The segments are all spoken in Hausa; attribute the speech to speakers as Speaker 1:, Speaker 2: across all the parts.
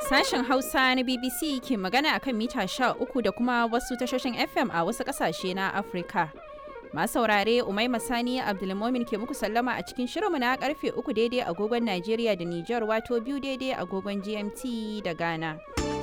Speaker 1: Sashen Hausa na BBC ke magana a kan mita 13 da kuma wasu tashoshin FM a wasu ƙasashe na Afirka. Masu saurare Umaima Sani Abdulmomin ke muku sallama a cikin shirinmu na karfe 3 daidai agogon Najeriya da Nijar wato biyu daidai agogon GMT da Ghana.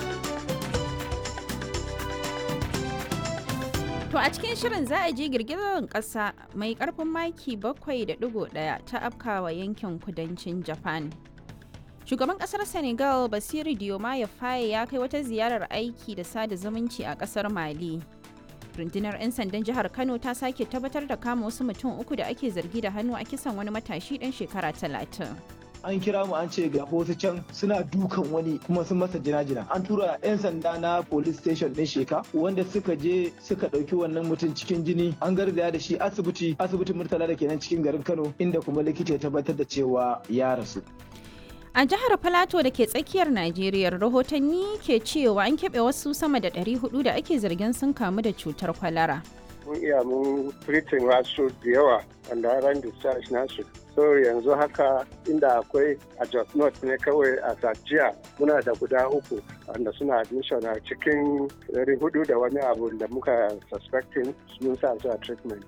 Speaker 1: To a cikin shirin za a ji girgizar ƙasa mai ƙarfin maki 7.1 ta afkawa yankin kudancin Japan. Shugaban ƙasar Senegal Basiru Diomaye Faye ya kai wata ziyarar aiki da sada zumunci a ƙasar Mali. Rundunar 'yan sandan jihar Kano ta sake tabbatar da kama wasu mutum uku da ake zargi da hannu a kisan wani matashi ɗan shekara talatin.
Speaker 2: an kira mu an ce ga wasu can suna dukan wani kuma sun masa jina-jina an tura 'yan sanda na police station din sheka wanda suka je suka ɗauki wannan mutum cikin jini an garzaya da shi asibiti asibitin murtala da kenan cikin garin kano inda kuma likita ya tabbatar da cewa ya rasu
Speaker 1: A jihar Filato da ke tsakiyar Najeriya rahotanni ke cewa an keɓe wasu sama da 400 da ake zargin sun kamu da cutar kwalara.
Speaker 3: mun iya mun treating wasu da yawa wanda ran discharge nasu so yanzu haka inda akwai a Jos North ne kawai a Sajiya muna da guda uku wanda suna admission a cikin ɗari hudu da wani abu da muka suspecting mun sa su a treatment.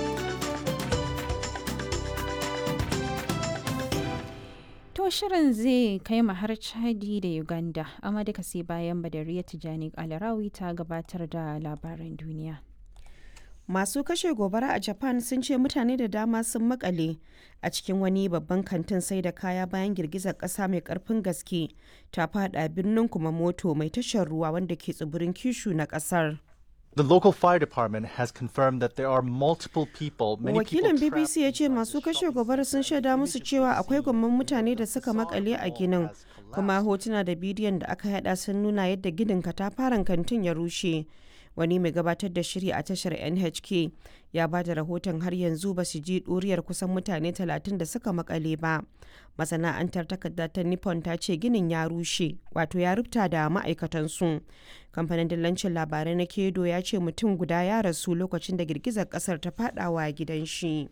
Speaker 1: To shirin zai kai mu har Chadi da Uganda, amma duka sai bayan Badariya Tijani Alarawi ta gabatar da labaran duniya.
Speaker 4: Masu kashe gobara a Japan sun ce mutane da dama sun makale a cikin wani babban kantin sai da kaya bayan girgizar ƙasa mai ƙarfin gaske ta fada birnin Kumamoto mai tashar ruwa wanda ke tsibirin Kishu na ƙasar.
Speaker 5: The local fire department has confirmed that there are multiple people, many
Speaker 4: Wakilin
Speaker 5: people
Speaker 4: BBC ya ce masu kashe gobara sun shaida musu cewa akwai gwamman mutane da suka makale a ginin, kuma hotuna da bidiyon da aka yada sun nuna yadda ginin katafaren kantin ya rushe. Wani mai gabatar da shiri a tashar NHK ya ba da rahoton har yanzu ba su ji ɗuriyar kusan mutane 30 da suka makale ba. Masana'antar takarda ta Nippon ta ce ginin ya rushe, wato ya rubuta da ma'aikatansu. Kamfanin dillancin labarai na Kedo ya ce mutum guda ya rasu lokacin da girgizar kasar ta fadawa gidan shi.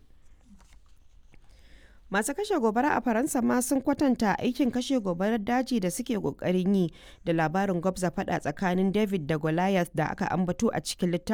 Speaker 4: Masu kashe gobara a Faransa ma sun kwatanta aikin kashe gobarar daji da suke kokarin yi da labarin gwabza fada tsakanin David da Goliath da aka ambato a cikin littafin